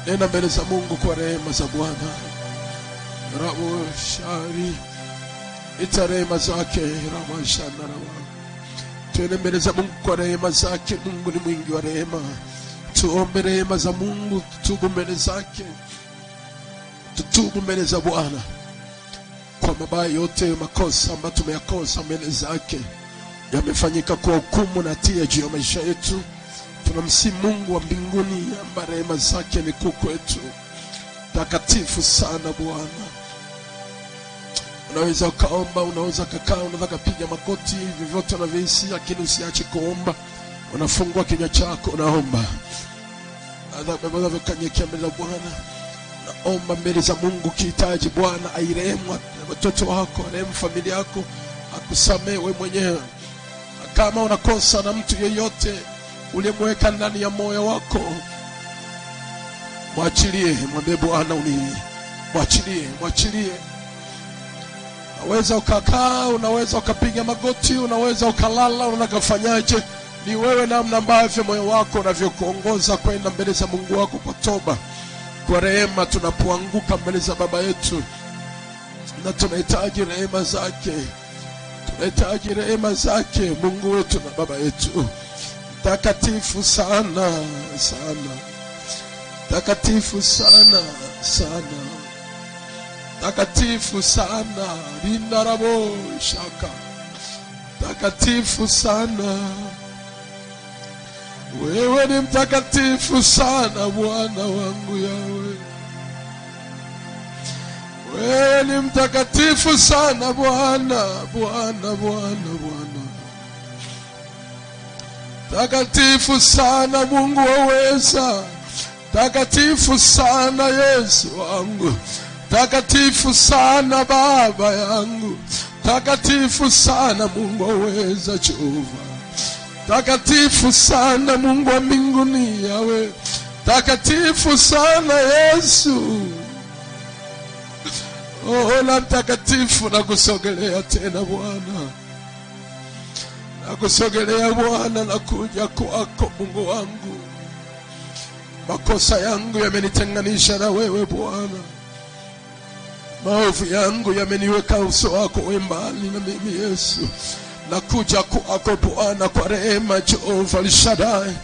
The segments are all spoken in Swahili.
nenda mbele za mungu kwa rehema za bwana rabo shari ita rehema zake ramashanarawa tuende mbele za mungu kwa rehema zake mungu ni mwingi wa rehema tuombe rehema za mungu tutubu mbele zake tutubu mbele za bwana kwa mabaya yote makosa ambayo tumeyakosa mbele zake yamefanyika kwa hukumu na hatia juu ya maisha yetu tunamsi mungu wa mbinguni amba rehema zake ni kuu kwetu takatifu sana bwana unaweza ukaomba unaweza ukakaa unaweza ukapiga makoti vyovyote unavyohisi lakini usiache kuomba unafungua kinywa chako unaomba unavyokanyekea mbele za bwana naomba mbele za mungu ukihitaji bwana airehemu watoto wako arehemu familia yako akusamee we mwenyewe kama unakosa na mtu yeyote uliyemweka ndani ya moyo wako mwachilie mwambie bwana uni mwachilie mwachilie unaweza ukakaa unaweza ukapiga magoti unaweza ukalala unakafanyaje ni wewe namna ambavyo moyo wako unavyokuongoza kwenda mbele za mungu wako kwa toba kwa rehema tunapoanguka mbele za baba yetu na tunahitaji rehema zake tunahitaji rehema zake mungu wetu na baba yetu takatifu sana sana takatifu sana sana takatifu sana rindarabo shaka takatifu sana wewe ni mtakatifu sana bwana wangu yawe wewe ni mtakatifu sana bwana bwana bwana bwana takatifu sana mungu waweza takatifu sana yesu wangu takatifu sana baba yangu takatifu sana mungu waweza jehova takatifu sana mungu wa mbinguni yawe takatifu sana yesu oh, na mtakatifu nakusogelea tena bwana nakusogelea bwana nakuja kwako mungu wangu makosa yangu yamenitenganisha na wewe bwana maovu yangu yameniweka uso wako we mbali na mimi yesu nakuja kwako bwana kwa rehema jehova lishadai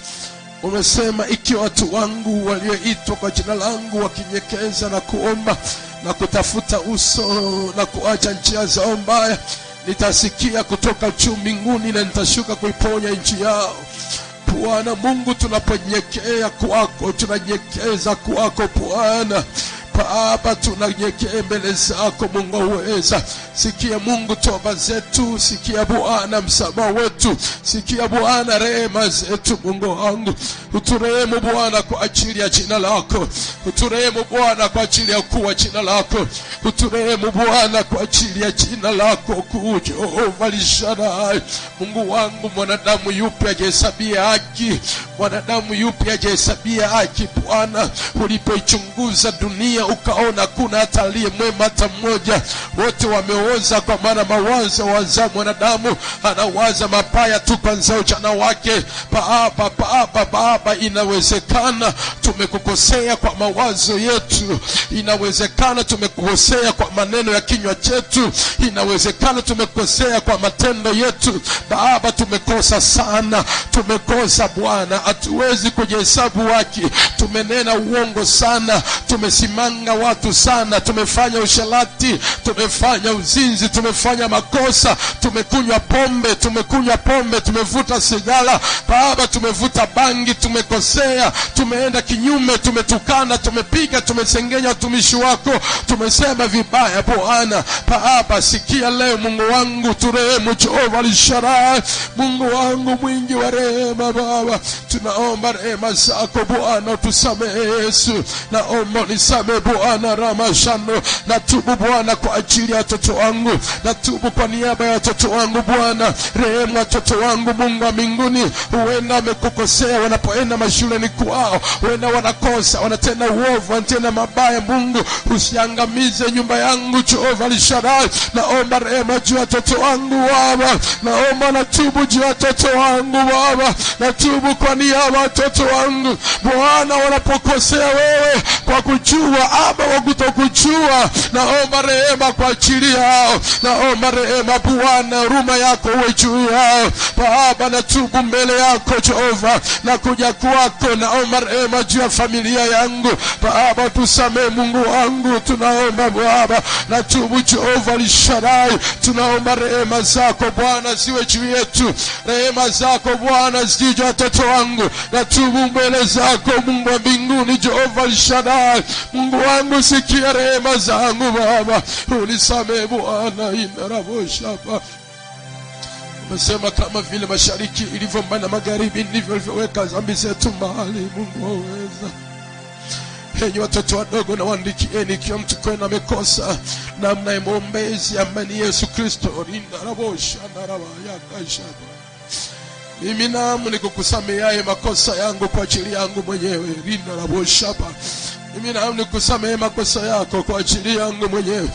umesema ikiwa watu wangu walioitwa kwa jina langu wakinyekeza na kuomba na kutafuta uso na kuacha njia zao mbaya nitasikia kutoka juu mbinguni na nitashuka kuiponya nchi yao bwana mungu tunaponyekea kwako tunanyekeza kwako bwana Baba, tunanyekea mbele zako Mungu aweza. Sikia Mungu toba zetu, sikia Bwana msamaha wetu, sikia Bwana rehema zetu. Mungu wangu, uturehemu Bwana kwa ajili ya jina lako, uturehemu Bwana kwa ajili ya ukuu wa jina lako, uturehemu Bwana kwa ajili ya jina lako kuu, Jehova Lishadai. Mungu wangu, mwanadamu yupi ajihesabia haki? Mwanadamu yupi ajihesabia haki? Bwana, ulipoichunguza dunia ukaona kuna hata aliye mwema hata mmoja, wote wameoza, kwa maana mawazo waza mwanadamu anawaza mabaya tu kwanza ujana wake. Baba, Baba, Baba, inawezekana tumekukosea kwa mawazo yetu, inawezekana tumekukosea kwa maneno ya kinywa chetu, inawezekana tumekosea kwa matendo yetu. Baba, tumekosa sana, tumekosa Bwana, hatuwezi kujihesabu haki, tumenena uongo sana, tumesimanga watu sana, tumefanya usharati, tumefanya uzinzi, tumefanya makosa, tumekunywa pombe, tumekunywa pombe, tumevuta sigara, Baba, tumevuta bangi, tumekosea, tumeenda kinyume, tumetukana, tumepiga, tumesengenya watumishi wako, tumesema vibaya Bwana. Baba, sikia leo, Mungu wangu, turehemu, Jehova Lisharai, Mungu wangu mwingi wa rehema, Baba, tunaomba rehema zako Bwana, utusamehe Yesu, naomba unisamehe Bwana ramashano, natubu Bwana kwa ajili ya watoto wangu natubu kwa niaba ya watoto wangu bwana rehemu watoto wangu mungu wa mbinguni huenda wamekukosea wanapoenda mashuleni kwao huenda wanakosa wanatenda uovu wanatenda mabaya mungu usiangamize nyumba yangu jehova lisharai naomba rehema juu ya watoto wangu baba naomba natubu juu ya watoto wangu baba natubu kwa niaba ya watoto wangu bwana wanapokosea wewe kwa kujua ama kwa kutokujua naomba rehema kwa ajili yao naomba rehema bwana huruma yako uwe juu yao baba natubu mbele yako jehova na kuja kwako naomba rehema juu ya familia yangu baba tusamee mungu wangu tunaomba baba natubu jehova lisharai tunaomba rehema zako bwana ziwe juu yetu rehema zako bwana zijue juu ya watoto wangu natubu mbele zako mungu wa mbinguni jehova lisharai mungu wangu sikia rehema zangu baba unisamee bwana inaraboshapa umesema kama vile mashariki ilivyo mbali na magharibi ndivyo ulivyoweka dhambi zetu mahali mungu waweza enyi watoto wadogo na waandikieni ikiwa mtu kwenu amekosa namna ya mwombezi ambaye ni yesu kristo rindarabosha narabayakashaba mimi namu nikukusameaye makosa yangu kwa ajili yangu mwenyewe rinaraboshaba mimi namu nikusamehe makosa yako kwa ajili yangu mwenyewe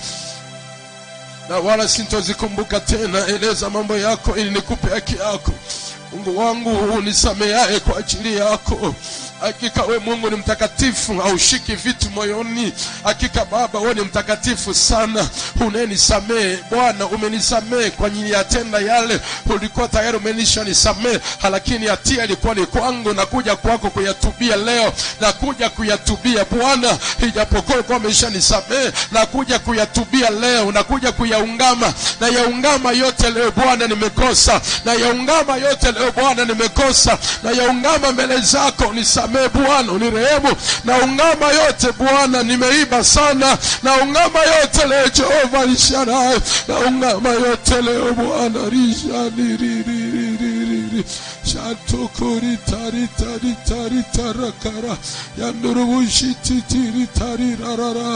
na wala sintozikumbuka tena eleza mambo yako ili nikupe haki yako mungu wangu unisameaye kwa ajili yako hakika we mungu ni mtakatifu haushiki vitu moyoni hakika baba we ni mtakatifu sana unenisamehe bwana umenisamehe kwa ajili ya tenda yale ulikuwa tayari umenisha nisamehe lakini hatia ilikuwa ni kwangu na kuja kwako kuyatubia leo na kuja kuyatubia bwana ijapokuwa ulikuwa umesha nisamehe na kuja kuyatubia leo na kuja kuyaungama na yaungama yote leo bwana nimekosa na yaungama yote leo bwana nimekosa na yaungama mbele zako nisamehe bwana unirehemu na ungama yote bwana nimeiba sana na ungama yote leo jehova lisharai na ungama yote leo bwana rishaniriririri shatokoritaritaritaritarara yandurubushititiritaririrarara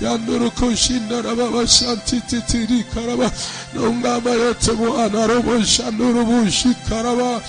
yandurukushindarababashantititirikaraba na ungama yote bwana roboshanurubushikaraba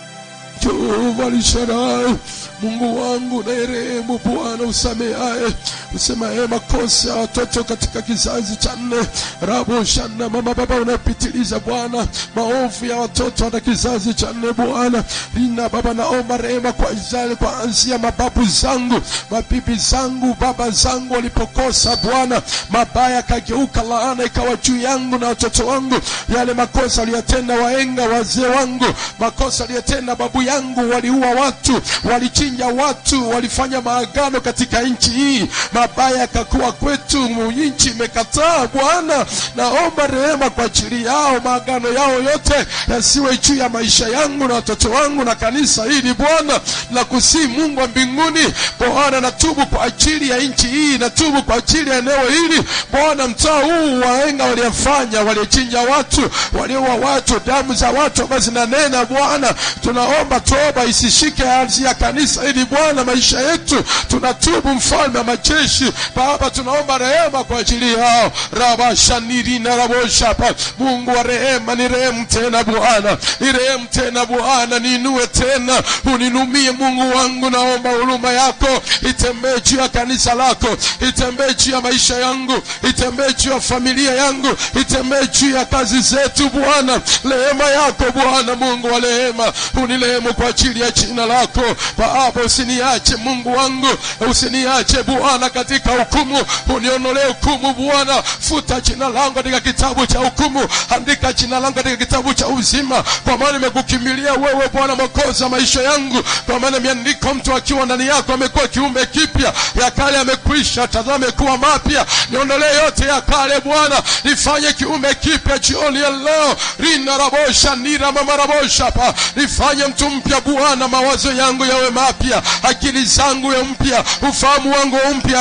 Jehova lisharai Mungu wangu naerehemu Bwana usameaye usemaye makosa ya watoto katika kizazi cha nne rabo shana mama baba unapitiliza Bwana maovu ya watoto na kizazi cha nne Bwana lina baba naomba rehema kwa Israeli kuanzia mababu zangu mabibi zangu baba zangu walipokosa Bwana mabaya kageuka laana ikawa juu yangu na watoto wangu yale makosa aliyotenda waenga wazee wangu makosa aliyotenda babu yangu waliua watu walichinja watu walifanya maagano katika nchi hii mabaya yakakuwa kwetu nchi imekataa bwana naomba rehema kwa ajili yao maagano yao yote yasiwe juu ya maisha yangu na watoto wangu na kanisa hili bwana na kusii mungu wa mbinguni bwana natubu kwa ajili ya nchi hii natubu kwa ajili ya eneo hili bwana mtaa huu waenga waliyefanya waliochinja watu walioua watu damu za watu ambazo zinanena bwana tunaomba toba isishike ardhi ya kanisa hili bwana maisha yetu tunatubu mfalme wa majeshi baba tunaomba rehema kwa ajili yao rabashanirina raboshapa mungu wa rehema ni rehemu tena bwana ni rehemu tena bwana niinue tena uninumie mungu wangu naomba huruma yako itembee juu ya kanisa lako itembee juu ya maisha yangu itembee juu ya familia yangu itembee juu ya kazi zetu bwana rehema yako bwana mungu wa rehema unirehemu kwa ajili ya jina lako baba usiniache mungu wangu usiniache bwana katika hukumu unionolee hukumu bwana futa jina langu katika kitabu cha hukumu andika jina langu katika kitabu cha uzima kwa maana nimekukimbilia wewe bwana mwokozi wa maisha yangu kwa maana imeandikwa mtu akiwa ndani yako amekuwa kiumbe kipya ya kale amekwisha tazame kuwa mapya niondolee yote ya kale bwana nifanye kiumbe kipya jioni ya leo rina rabosha nira mama rabosha pa nifanye mtu mpya bwana mawazo yangu yawe mapya akili zangu ya mpya ufahamu wangu mpya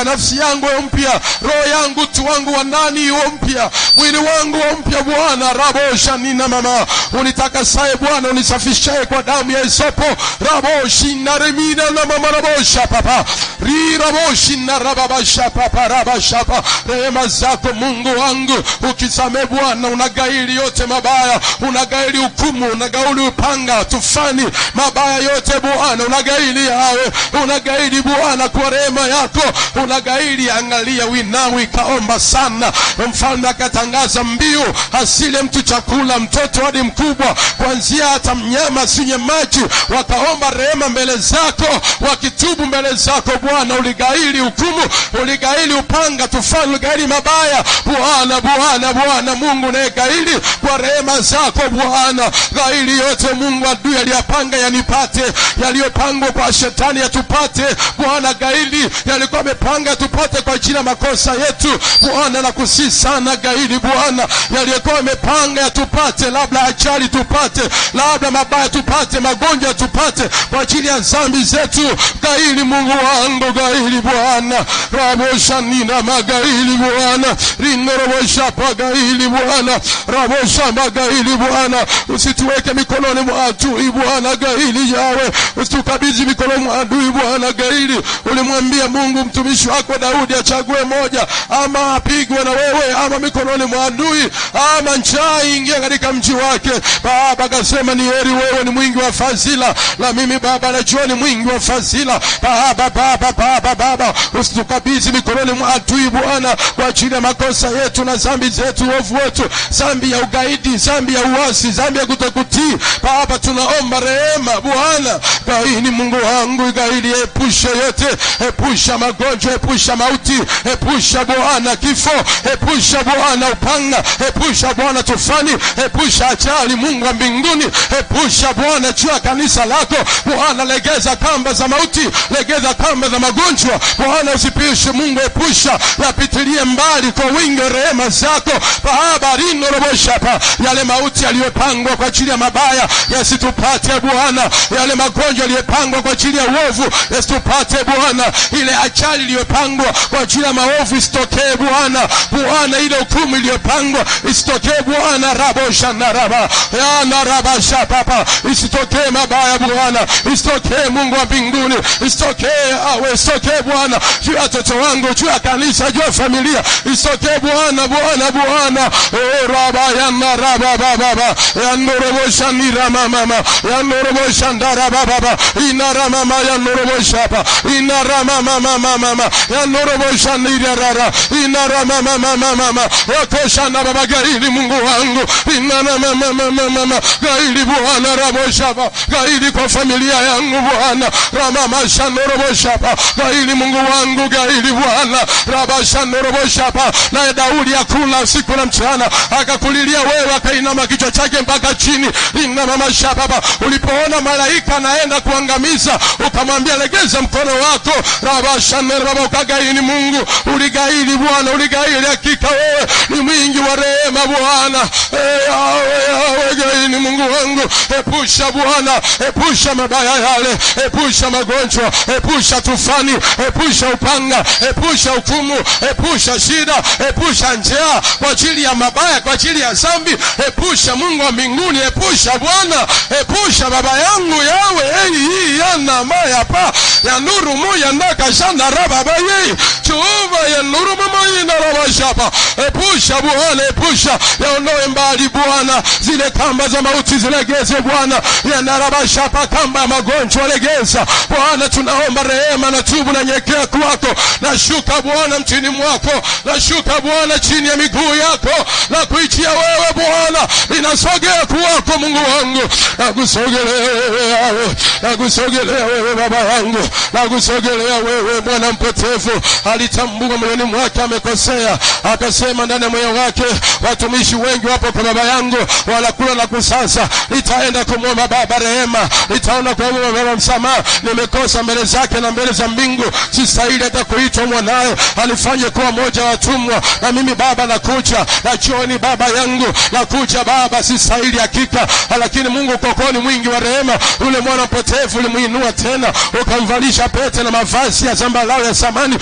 nafsi yangu iwe mpya roho yangu utu wangu wa ndani iwe mpya mwili wangu wa mpya bwana rabosha nina mama unitakasaye bwana unisafishaye kwa damu ya isopo raboshi na remina na mama rabosha papa riraboshi na rababasha papa rabashapa rehema zako mungu wangu ukisame bwana unagaili yote mabaya unagaili hukumu unagaili upanga tufani mabaya yote bwana unagaili yawe unagaili bwana kwa rehema yako unagaili angalia winawi ikaomba sana mfalme akatangaza mbiu asile mtu chakula mtoto hadi mkubwa kuanzia hata mnyama asinywe maji wakaomba rehema mbele zako wakitubu mbele zako bwana uligaili hukumu uligaili upanga tufani uligaili mabaya bwana bwana bwana mungu nayegaili kwa rehema zako bwana gaili yote mungu adui aliyapanga yanipate yaliyopangwa kwa shetani yatupate bwana gaili yalikuwa amepanga yatupate kwa ajili ya makosa yetu bwana nakusii sana gaili bwana yaliyokuwa amepanga yatupate labda ajali tupate labda mabaya tupate magonjwa tupate kwa ajili ya dhambi zetu gaili mungu wangu gaili bwana raboshanina magaili bwana rinoroboshapa gaili bwana raboshamba gaili bwana usituweke mikononi mwa adui bwana gaili yawe usitukabidhi mikononi mwa adui bwana gaili ulimwambia mungu mtumishi wako daudi achague moja ama apigwe na wewe ama mikononi mwa adui ama njaa ingia katika mji wake baba akasema ni heri wewe ni mwingi wa fadhila na mimi baba najua ni mwingi wa fadhila baba baba baba baba usitukabidhi mikononi mwa adui bwana kwa ajili ya makosa yetu na dhambi zetu uovu wetu dhambi ya ugaidi dhambi ya uasi dhambi ya kutokutii baba tunaomba rehema bwana gaini mungu wangu gaili epusha yote epusha magonjwa epusha mauti epusha bwana kifo epusha bwana upanga epusha bwana tufani epusha ajali mungu wa mbinguni epusha bwana juu ya kanisa lako bwana legeza kamba za mauti legeza kamba za magonjwa bwana usipishe mungu epusha yapitilie mbali kwa wingi wa rehema zako baba rinorobosha yale mauti yaliyopangwa kwa ajili ya mabaya yasitupate bwana yale magonjwa yaliyopangwa kwa ajili ya uovu yasitupate bwana ile ajali iliyopangwa kwa ajili ya maovu isitokee bwana bwana ile hukumu iliyopangwa isitokee bwana rabosha naraba yanarabasha papa isitokee mabaya bwana isitokee mungu wa mbinguni isitokee awe isitokee bwana juu ya watoto wangu juu ya kanisa juu ya familia isitokee bwana bwana bwana Oh, raba yanaraba baba yanorobosha niramamama yanorobosha ndarabababa inaramama yanoroboshapa inaramamamamama yanorobosha nirarara inaramamamamama yakoshana baba gaili mungu wangu inaramamamamama gaili bwana raboshapa gaili kwa familia yangu bwana ramamashanoroboshapa gaili mungu wangu gaili bwana rabashanoroboshapa naye daudi akula usiku na mchana akakulilia wewe akainama kichwa chake mpaka chini inamamashapapa ulipoona malaika anaenda kuangamiza ukamwambia legeza mkono wako rabashanerababa ukagaini mungu uligaili bwana uligaili hakika wewe ni mwingi wa rehema bwana Eh, yawe yawe gaini mungu wangu epusha bwana epusha mabaya yale epusha magonjwa epusha tufani epusha upanga epusha hukumu epusha shida epusha njaa kwa ajili ya mabaya kwa ajili ya zambi epusha mungu wa mbinguni epusha bwana epusha baba yangu yawe ei hii yana maya pa ya nuru moya ndakashanda rababa yei chuva ya nuru mamayina rabashapa epusha bwana epusha yaondoe mbali bwana zile kamba za mauti zilegeze bwana yanarabashapa kamba ya magonjwa legeza bwana tunaomba rehema na tubu na nyekea kwako nashuka bwana mchini mwako nashuka bwana chini ya miguu yako na kuitia wewe bwana inasogea kwako mungu wangu nakusogelea wewe yawe nakusogelea wewe baba yangu nakusogelea wewe mwana mpotevu alitambua moyoni mwake amekosea akasema ndani ya moyo wake watumishi wengi wapo kwa baba yangu wanakula na kusasa nitaenda kumwomba baba rehema nitaona kuomba baba msamaha nimekosa mbele zake na mbele za mbingu sistahili hata kuitwa mwanaye alifanye kuwa moja wa watumwa na mimi baba nakuja na jioni baba yangu nakuja baba sistahili hakika lakini mungu kokoni mwingi wa rehema yule mwana mpotevu ulimuinua tena ukamvalisha pete na mavazi ya zambarau ya samani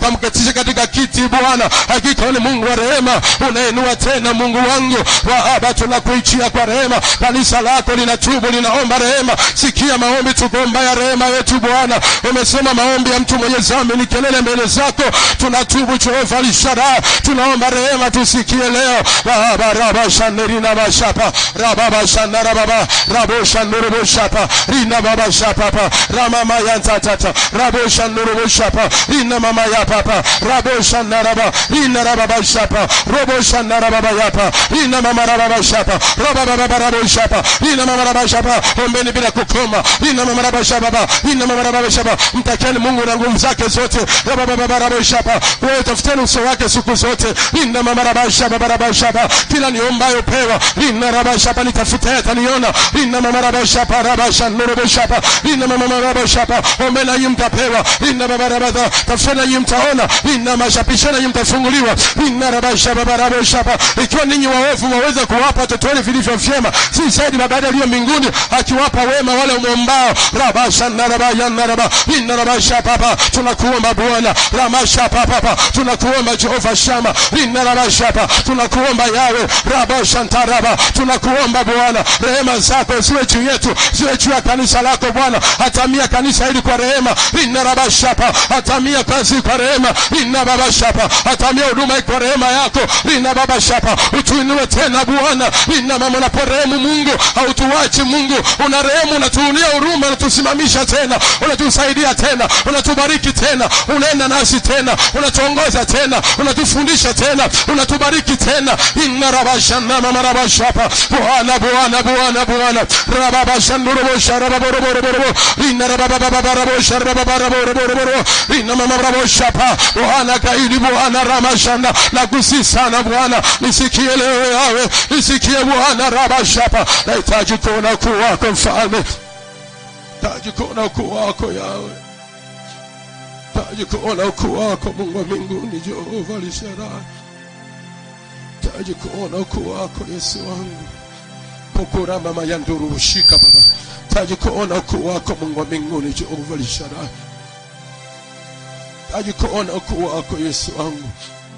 ukamketisha katika kiti bwana hakika wewe ni mungu wa rehema unainua tena mungu wangu baba tunakuichia kwa rehema kanisa lako linatubu linaomba rehema sikia maombi tukuomba ya rehema yetu bwana umesema maombi ya mtu mwenye dhambi ni kelele mbele zako tunatubu jehova lishara tunaomba rehema tusikie leo baba raba shanderina bashapa rababa shandara baba rabo shanduru boshapa rina baba shapapa ramama yantatata rabo shanduru boshapa rina mama ya papa rabo shandara baba rina rababa shapa robo shandara baba yapa rina mama rababa shapa roba baba rabo shapa rina mama rababa shapa ombeni bila kukoma rina mama rababa shapa baba rina mama rababa shapa mtakeni Mungu na nguvu zake zote rababa baba rabo shapa wewe tafuteni uso wake siku zote rina mama rababa shapa baba shapa kila niombayo pewa rina rababa shapa nitafuta ataniona rina mama rababa shapa rababa shanduru shapa rina mama rababa shapa ombeni nanyi mtapewa rina baba rababa tafuteni nanyi mtaona rina mashapisheni nanyi mtafunguliwa rina rababa shapa baba rabo shapa ikiwa ninyi waovu waweza kuwapa watoto wenu vilivyo vyema si zaidi baba aliyo mbinguni akiwapa wema wale umwombao rabasha naraba yanaraba inarabasha papa tunakuomba bwana ramasha papa tunakuomba jehova shama inarabasha papa tunakuomba yawe rabasha ntaraba tunakuomba bwana rehema zako ziwe juu yetu ziwe juu ya kanisa lako bwana hatamia kanisa hili kwa rehema inarabasha papa hatamia kazi kwa rehema inababasha papa hatamia huduma kwa rehema yako inababasha papa utuinue tena bwana ina mama unaporehemu mungu hautuwachi mungu una rehemu unatuunia huruma unatusimamisha tena unatusaidia tena unatubariki tena unaenda nasi tena unatuongoza tena unatufundisha tena unatubariki tena inna rabashana mama rabashapa bwana bwana bwana bwana rababashandurubosha rababoroborobo inna rababababarabosha rababaraboroboroboro inna mama raboshapa bwana kaidi bwana ramashanda nakusi sana bwana nisikie leo yawe nisikie bwana rabashapa nahitaji kuona ukuu wako mfalme taji kuona ukuu wako yawe taji kuona ukuu wako mungu wa mbinguni jehova lisharai taji kuona ukuu wako yesu wangu pokora mama ya nduru shika baba taji kuona ukuu wako mungu wa mbinguni jehova lisharai taji kuona ukuu wako yesu wangu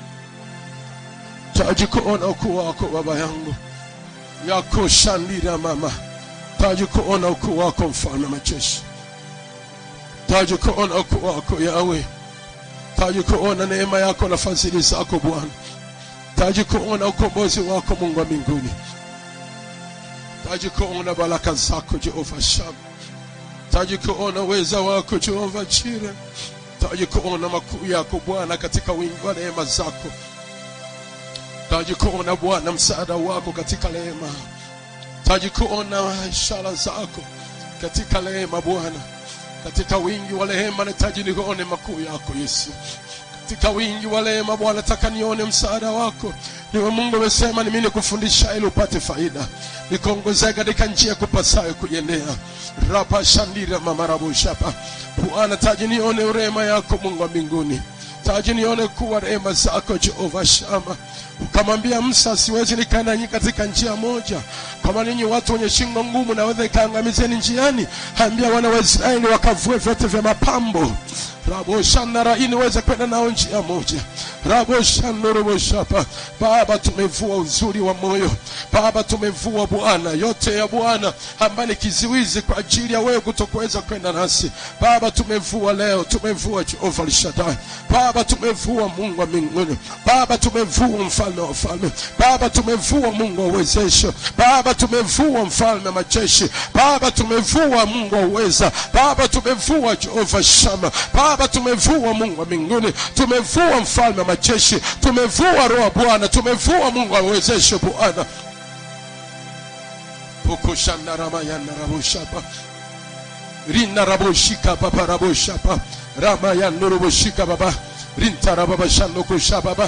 taji kuona ukuu wako baba yangu yako shandira mama taji kuona ukuu wako mfalme majeshi taji kuona ukuu wako yawe taji kuona neema yako na fadhili zako bwana taji kuona ukombozi wako mungu wa mbinguni taji kuona baraka zako jehova sham taji kuona uweza wako jehova chire taji kuona makuu yako bwana katika wingi wa neema zako taji kuona bwana msaada wako katika rehema taji kuona ishara zako katika rehema bwana katika wingi wa rehema nahitaji nione makuu yako yesu katika wingi wa rehema bwana nataka nione msaada wako niwe mungu amesema ni mimi nikufundisha ili upate faida nikuongozea katika njia kupasayo kuiendea rapa shandira mamarabushapa bwana taji nione urema yako mungu wa mbinguni taji nione kuwa rehema zako jehova shama ukamwambia musa siwezi nikaenda nyi katika njia moja kama ninyi watu wenye shingo ngumu naweza ikaangamizeni njiani ambia wana wa israeli wakavue vyote vya mapambo raboshanara ili niweze kwenda nao njia moja raboshanoroboshapa baba tumevua uzuri wa moyo baba tumevua bwana yote ya bwana ambaye ni kiziwizi kwa ajili ya wewe kutokuweza kwenda nasi baba tumevua leo tumevua jehova lishadai baba tumevua mungu wa mbinguni baba tumevua mfalme wa falme baba tumevua mungu wa uwezesho baba tumevua mfalme wa majeshi baba tumevua mungu wa uweza baba tumevua jehova shama baba tumevua mungu wa mbinguni tumevua mfalme wa majeshi tumevua roho bwana tumevua mungu wa uwezesho bwana pukushandaramayanarabushapa rinarabushika paparabushapa ramayanurubushika baba rintarababashandokusha baba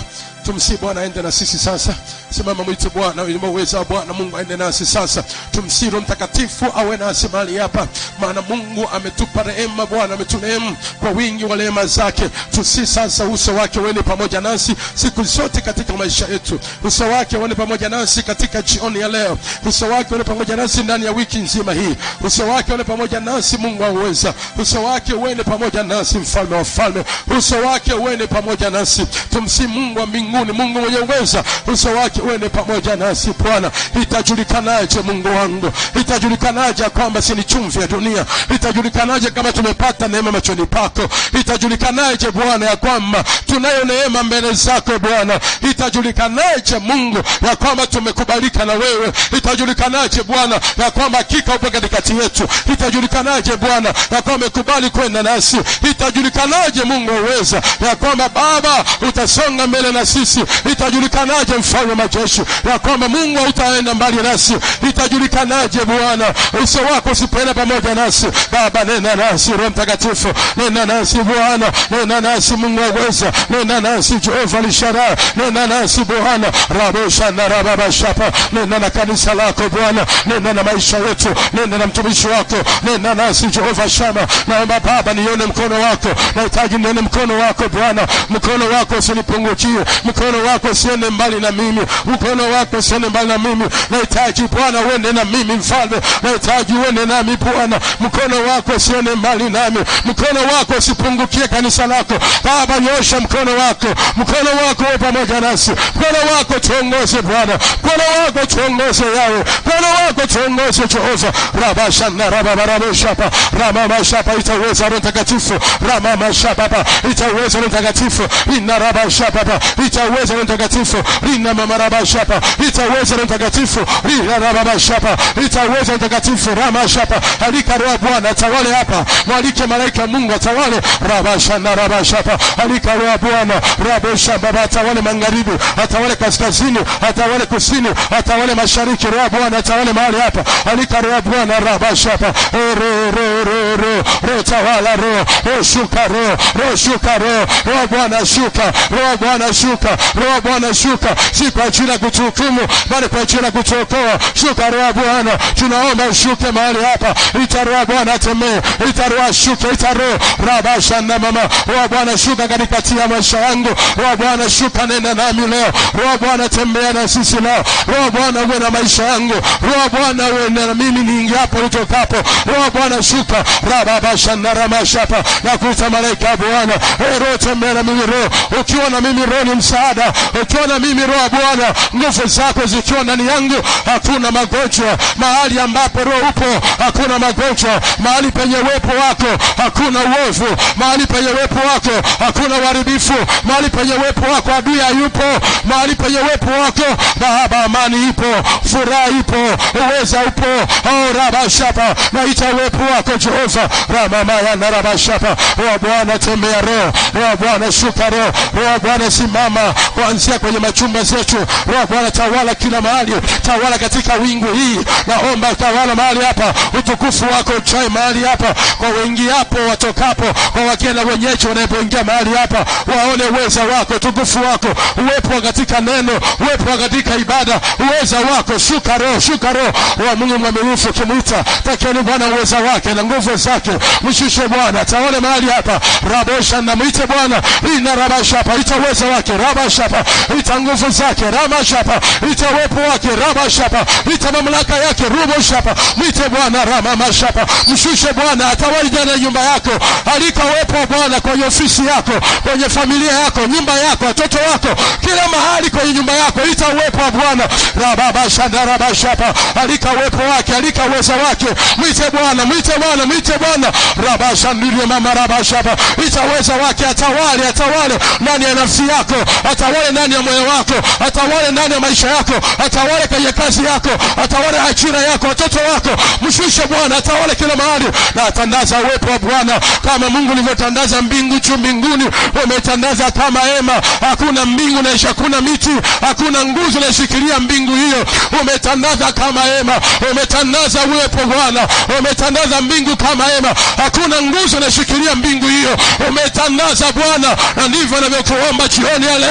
tumsi bwana aende na sisi sasa simama mwite bwana uweza wa bwana mungu aende nasi sasa tumsi roho mtakatifu awe nasi mahali hapa maana mungu ametupa rehema bwana ameturehemu kwa wingi wa rehema zake tusi sasa uso wake uende pamoja nasi siku zote katika maisha yetu uso wake uende pamoja nasi katika jioni ya leo uso wake uende pamoja nasi ndani ya wiki nzima hii uso wake uende pamoja nasi mungu auweza uso wake uende pamoja nasi mfalme wa falme uso wake uende pamoja nasi tumsi mungu wa mbinguni mungu mwenye uweza uso wake uende pamoja nasi bwana itajulikanaje mungu wangu itajulikanaje ya kwamba si ni chumvi ya dunia itajulikanaje kama tumepata neema machoni pako itajulikanaje bwana ya kwamba tunayo neema mbele zako bwana itajulikanaje mungu ya kwamba tumekubalika na wewe itajulikanaje bwana ya kwamba hakika upo katikati yetu itajulikanaje bwana ya kwamba umekubali kwenda nasi itajulikanaje mungu uweza ya kwamba baba utasonga mbele na sisi itajulikanaje mfalme wa majeshi ya kwamba mungu hautaenda mbali nasi itajulikanaje bwana uso wako usipoenda pamoja nasi baba nena nasi roho mtakatifu nena nasi bwana nena nasi mungu aweza nena nasi jehova lishara nena nasi bwana raboshana rababashapa nena na kanisa lako bwana nena na maisha yetu nena na mtumishi wako nena nasi jehova shama naomba baba nione mkono wako nahitaji nione mkono wako bwana mkono wako usinipungukie mkono wako usiende mbali na mimi mkono wako usiende mbali na mimi nahitaji bwana uende na mimi mfalme nahitaji uende nami bwana mkono wako usiende mbali nami mkono wako usipungukie kanisa lako baba nyosha mkono wako mkono wako uwe pamoja nasi mkono wako tuongoze bwana mkono wako tuongoze yawe mkono wako tuongoze jehova rabashana rababarabashapa ramamashapa itaweza roho mtakatifu ramamashapapa itaweza roho mtakatifu inarabashapapa itaweza roho mtakatifu rina mamarabashapa itaweza roho mtakatifu rinarababashapa itaweza roho mtakatifu ramashapa alika roho ya bwana atawale hapa mwalike malaika mungu atawale rabashana rabashapa alika roho ya bwana raboshababa atawale magharibi atawale kaskazini atawale kusini atawale mashariki roho ya bwana atawale mahali hapa alika roho ya bwana rabashapa ro ro ro ro ro tawala ro ro shuka ro ro shuka ro ro bwana shuka ro bwana shuka ro bwana shuka si kwa ajili ya kutuhukumu bali kwa ajili ya kutuokoa shuka ro bwana tunaomba ushuke mahali hapa ita ro bwana temee ita ro shuke ita ro rabashana mama ro bwana shuka katikati ya maisha yangu ro bwana shuka nenda nami leo ro bwana tembea na sisi leo ro bwana uwe na maisha yangu ro bwana uwe na mimi niingiapo nitokapo roho bwana shuka rababashana ramashapa na kuita malaika ya bwana Eh, roho tembea na mimi roho ukiwa na mimi roho ni msaada ukiwa na mimi roho ya bwana nguvu zako zikiwa ndani yangu hakuna magonjwa mahali ambapo roho upo hakuna magonjwa mahali penye uwepo wako hakuna uovu mahali penye uwepo wako hakuna uharibifu mahali penye uwepo wako adui hayupo mahali penye uwepo wako baba amani ipo furaha ipo uweza upo oh, rabashapa naita uwepo wako jehova ramamaya na rabashapa roho bwana tembea roho roho bwana shuka roho roho bwana simama kuanzia kwenye machumba zetu roho bwana tawala kila mahali tawala katika wingu hii naomba tawala mahali hapa utukufu wako uchae mahali hapa kwa wengi hapo watokapo kwa wageni na wenyeji wanapoingia mahali hapa waone uweza wako utukufu wako uwepo katika neno uwepo katika ibada uweza wako shuka roho shuka roho wa mungu mwaminifu ukimwita takieni bwana uweza wake na nguvu zake mshushe bwana taone mahali hapa rabosha na mwite bwana ina rabashapa ita uweza wake rabashapa ita nguvu zake ramashapa ita uwepo wake rabashapa ita mamlaka yake ruboshapa mwite bwana ramamashapa mshushe bwana atawali ndani ya nyumba yako alika uwepo wa bwana kwenye ofisi yako kwenye familia yako nyumba yako watoto wako kila mahali kwenye nyumba yako ita uwepo wa bwana rababashanda rabashapa alika uwepo wake alika uweza wake mwite bwana mwite bwana mwite bwana rabashandilie mama rabashapa ita uweza wake atawale atawale ndani ya nafsi yako atawale ndani ya moyo wako atawale ndani ya maisha yako atawale kwenye kazi yako atawale ajira yako watoto wako mshushe bwana atawale kila mahali na atandaza uwepo wa bwana kama mungu ulivyotandaza mbingu juu mbinguni umetandaza kama hema hakuna mbingu naisha hakuna miti hakuna nguzo naishikilia mbingu hiyo umetandaza kama hema umetandaza uwepo bwana umetandaza mbingu kama hema hakuna nguzo naishikilia mbingu hiyo umetandaza bwana na ndivyo navyokuomba jioni ya leo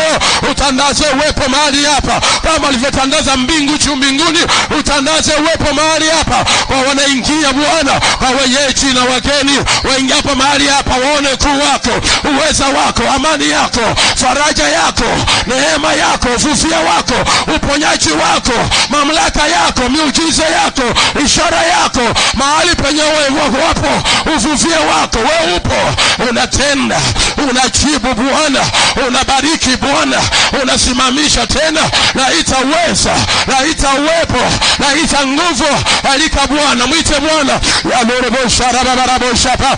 leo utandaze uwepo mahali hapa kama alivyotandaza mbingu juu mbinguni utandaze uwepo mahali hapa kwa wanaingia bwana kwa wenyeji na wageni waingiapo mahali hapa waone kuu wako uweza wako amani yako faraja yako neema yako ufufia wako uponyaji wako mamlaka yako miujiza yako ishara yako mahali penye wewe wapo ufufia wako we upo unatenda unajibu bwana unabariki bwana unasimamisha tena naita uweza naita uwepo naita nguvu alika bwana mwite bwana yamorebosharabaraboshapa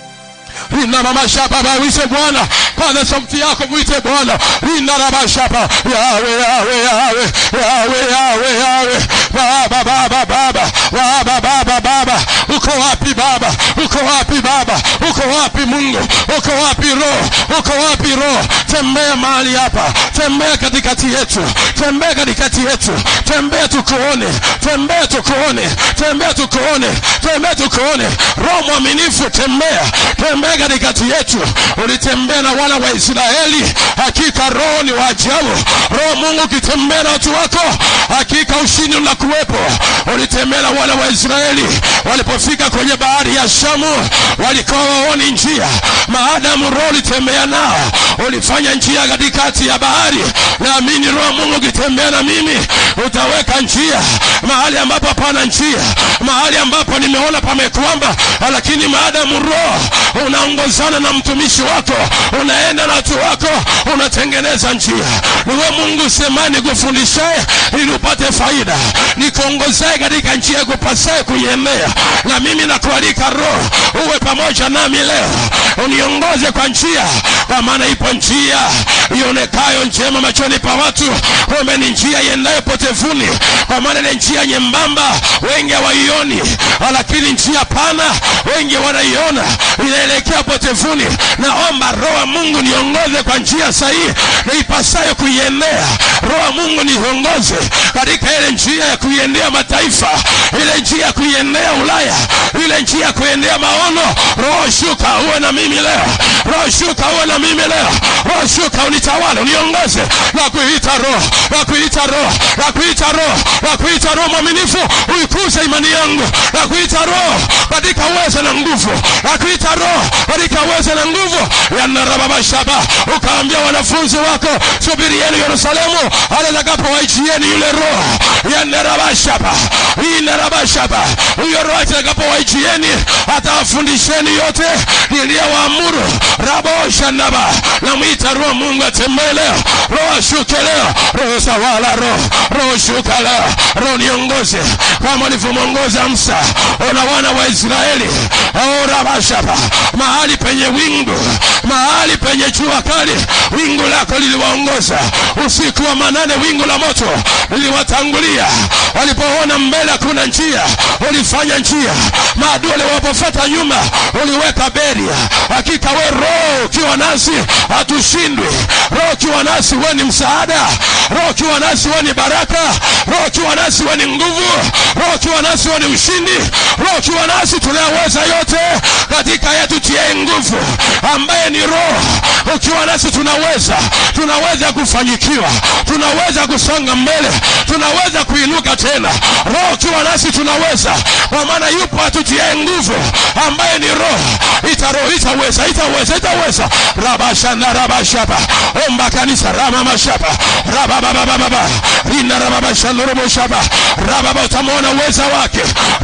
rina mama shapa bawise bwana paza sauti yako mwite bwana rina raba shapa yawe yawe yawe yawe yawe yawe baba baba baba baba baba baba uko wapi baba uko wapi baba uko wapi mungu uko wapi roho uko wapi roho tembea mahali hapa tembea katikati yetu tembea katikati yetu tembea tukuone tembea tukuone tembea tukuone tembea tukuone roho mwaminifu tembea tembea katikati yetu ulitembea na wana wa israeli hakika roho ni wa ajabu roho mungu ukitembea na watu wako hakika ushindi unakuwepo ulitembea na wana wa israeli walipofika kwenye bahari ya shamu walikuwa waoni njia maadamu roho ulitembea nao ulifanya njia katikati ya bahari naamini roho mungu ukitembea na mimi utaweka njia mahali ambapo hapana njia mahali ambapo nimeona pamekwamba lakini maadamu roho unaongozana na mtumishi wako unaenda na watu wako unatengeneza njia niwe mungu semani kufundishaye ili upate faida nikuongozaye katika njia ya kupasaye kuiendea na mimi nakualika roho uwe pamoja nami leo uniongoze kwa njia kwa maana ipo njia ionekayo njema machoni pa watu kumbe ni njia iendayo potevuni kwa maana ile njia nyembamba wengi hawaioni lakini njia pana wengi wanaiona inaelekea potevuni naomba roho wa mungu niongoze kwa njia sahihi na ipasayo kuiendea roho wa mungu niongoze katika ile njia ya kuiendea mataifa ile njia ya kuiendea ulaya ile njia ya kuendea maono roho shuka uwe na mimi leo roho shuka uwe na mimi leo roho shuka unitawale uniongoze na kuita roho na kuita roho na kuita roho na kuita roho mwaminifu uikuze imani yangu na kuita roho katika uwezo na nguvu na kuita roho katika uwezo na nguvu yanarababashaba ukaambia wanafunzi wako subirieni yerusalemu atakapowaichieni yule roho yanarabashaba inarabashaba huyo roho atakapowaichieni atawafundisheni yote niliyowaamuru raboshanaba namwita roho mungu atembee leo roho ashuke leo roho sawala roho roho shuka leo roho niongoze kama ulivyomwongoza msa ona wana wa israeli orabashaba mahali penye wingu mahali penye jua kali wingu lako liliwaongoza usiku wa manane wingu la moto liliwatangulia walipoona mbele kuna njia ulifanya njia maadui waliwapofata nyuma uliweka beria hakika we roho ukiwa nasi hatushindwi roho ukiwa nasi we ni msaada roho ukiwa nasi we ni baraka roho ukiwa nasi we ni nguvu roho ukiwa nasi we ni ushindi roho ukiwa nasi tunayaweza yote katika yetu tie nguvu ambaye ni roho ukiwa nasi tunaweza tunaweza kufanyikiwa tunaweza kusonga mbele tunaweza kuinuka tena roho ukiwa nasi tunaweza kwa maana yupo atutie nguvu ambaye ni roho itaro itaweza itaweza itaweza rabashana rabashapa omba kanisa ramamashapa rabababababa rina rababashanorobosapa rababa utamwona uweza wake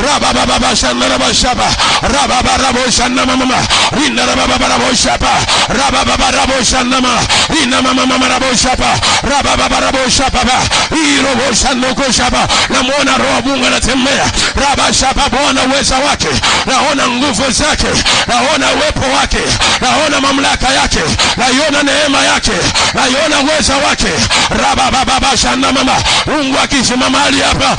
rababababashanorobashapa rababaraboshanamamama rina rabababaraboshapa rabababarabosanama rina mamamamaraboshapa rabababaraboshapapa irobosanokoshapa namwona roho mungu anatembea rabashapa bwana uweza wake naona nguvu zake naona uwepo wake naona mamlaka yake naiona neema yake naiona uweza wake rababababashanamama mungu akisimama mahali hapa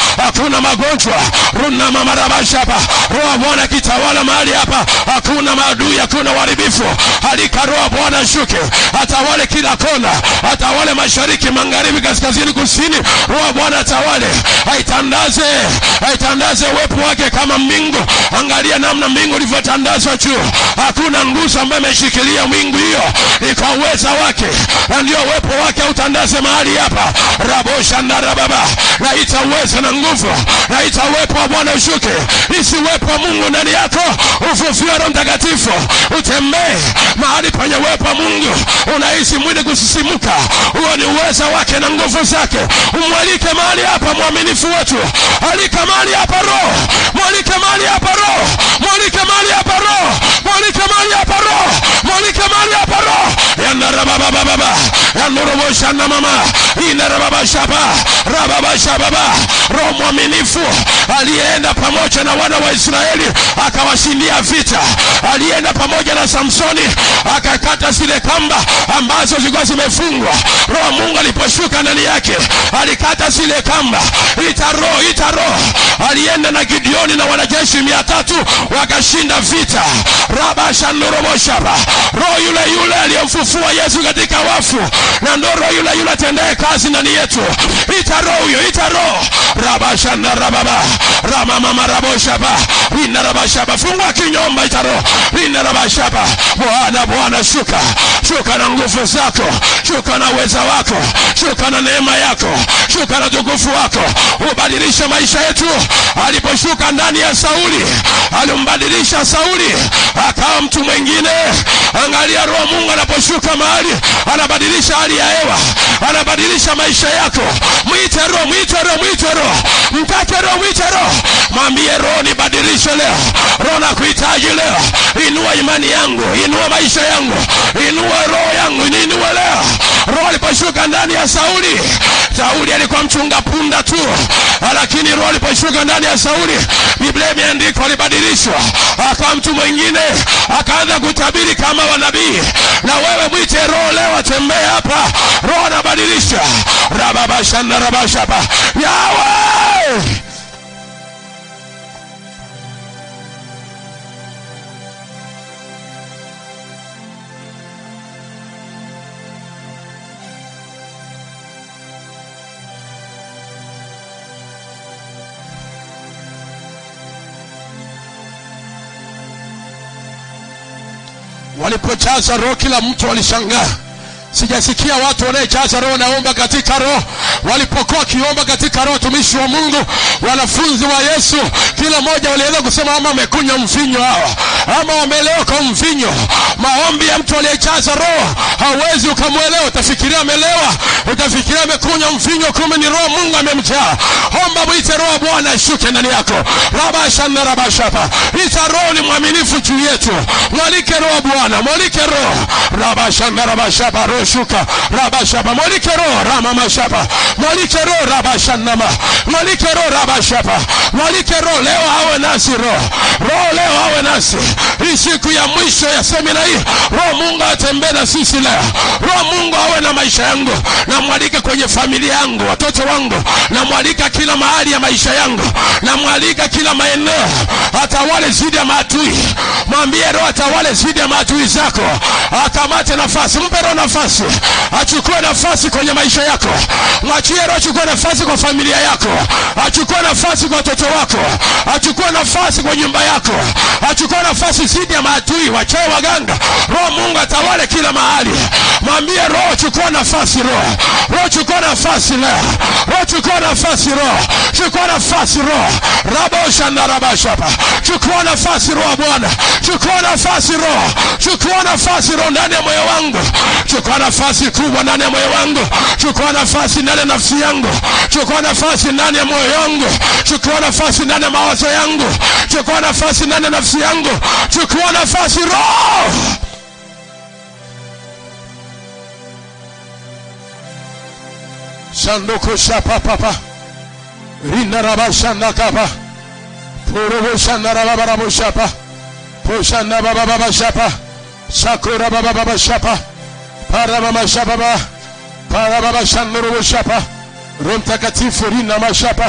hakuna magonjwa runa mamarabashapa roho bwana kitawala mahali hapa hakuna maadui hakuna uharibifu halika roho bwana shuke atawale kila kona atawale mashariki magharibi kaskazini kusini roho bwana atawale aitandaze aitandaze uwepo wake kama mbingu angalia namna mbingu ilivyotandazwa juu hakuna nguzo ambayo imeshikilia mwingu hiyo ni kwa uweza wake na ndio uwepo wake autandaze mahali hapa rabosha na rababa naita uweza na nguvu naita uwepo wa bwana ushuke isi uwepo wa mungu ndani yako ufufia roho mtakatifu utembee mahali penye uwepo wa mungu unahisi mwili kusisimuka huo ni uweza wake na nguvu zake umwalike mahali hapa mwaminifu wetu alika mahali hapa roho mwalike mahali hapa roho mwalike mahali hapa roho mwalike mahali hapa roho mwalike mahali hapa roho yandarababababa yanduruboshana mama inarababashaba rababashababa roho mwaminifu aliyeenda pamoja na wana wa israeli akawashindia vita aliyeenda pamoja na samsoni akakata zile kamba ambazo zilikuwa zimefungwa roho mungu aliposhuka ndani yake alikata zile kamba ita roho ita roho alienda na gideoni na wanajeshi mia tatu wakashinda vita rabashanduroboshaba roho yule yule aliyemfufua yesu katika wafu na ndo roho yule yule atendaye kazi ndani yetu ita roho huyo ita roho rabashandarababa ramamamaraboshaba inarabashaba fungua kinyomba ita roho inarabashaba bwana bwana shuka shuka na nguvu zako shuka na uweza wako shuka na neema yako shuka na tukufu wako ubadilishe maisha yetu aliposhuka ndani ya sauli alimbadilisha sauli akawa mtu mwingine angalia roho mungu anaposhuka mahali anabadilisha hali ya hewa anabadilisha maisha yako mwite roho mwite roho mwite roho mtake roho mwite roho mwambie roho nibadilishe leo roho na kuhitaji leo inua imani yangu inua maisha yangu inua roho yangu niinue leo roho aliposhuka ndani ya sauli sauli alikuwa mchunga punda tu lakini roho aliposhuka ndani ya sauli biblia imeandikwa alibadilishwa akawa mtu mwingine akaanza kutabiri kama wanabii na wewe mwite roho leo atembee hapa roho anabadilisha rababashandarabashaba yawe walipojaza roho kila mtu alishangaa sijasikia watu wanayejaza roho naomba katika roho walipokuwa wakiomba katika roho tumishi wa mungu wanafunzi wa yesu kila mmoja waliweza kusema ama wamekunywa mvinyo hawa ama wamelewa kwa mvinyo maombi ya mtu aliyejaza roho hauwezi ukamwelewa utafikiria amelewa utafikiria amekunywa mvinyo kumbe ni roho mungu amemjaa omba mwite roho bwana ashuke ndani yako rabashana rabashapa ita roho ni mwaminifu juu yetu mwalike roho bwana mwalike roho rabashana rabashapa roho shuka rabashapa mwalike roho ramamashapa mwalike roho rabashanama mwalike roho rabashapa mwalike roho leo awe nasi roho roho leo awe nasi hii siku ya mwisho ya semina hii roho mungu atembee na sisi leo roho mungu awe na maisha yangu namwalika kwenye familia yangu watoto wangu namwalika kila mahali ya maisha yangu namwalika kila maeneo atawale zidi ya maadui mwambie roho atawale zidi ya maadui zako akamate nafasi mpe roho nafasi achukue nafasi kwenye maisha yako mwachie roho achukue nafasi kwa familia yako achukue nafasi kwa watoto wako achukue nafasi kwa nyumba yako achukue nafasi zidi ya maadui wachae waganga roho mungu atawale kila mahali mwambie roho chukua nafasi roho roho chukua nafasi leo roho chukua nafasi roho chukua nafasi roho rabosha na rabashapa chukua nafasi roho bwana chukua nafasi roho chukua nafasi roho ndani ya moyo wangu chukua nafasi kubwa ndani ya moyo wangu chukua nafasi ndani ya nafsi yangu chukua nafasi ndani ya moyo wangu chukua nafasi ndani ya mawazo yangu chukua nafasi ndani ya nafsi yangu chukua nafasi roho sanduku shapapapa rinarabashandakapa purubushandarabarabushapa pushandabababashapa sakurabababashapa parababashapapa parababashandurubushapa roho mtakatifu rinamashapa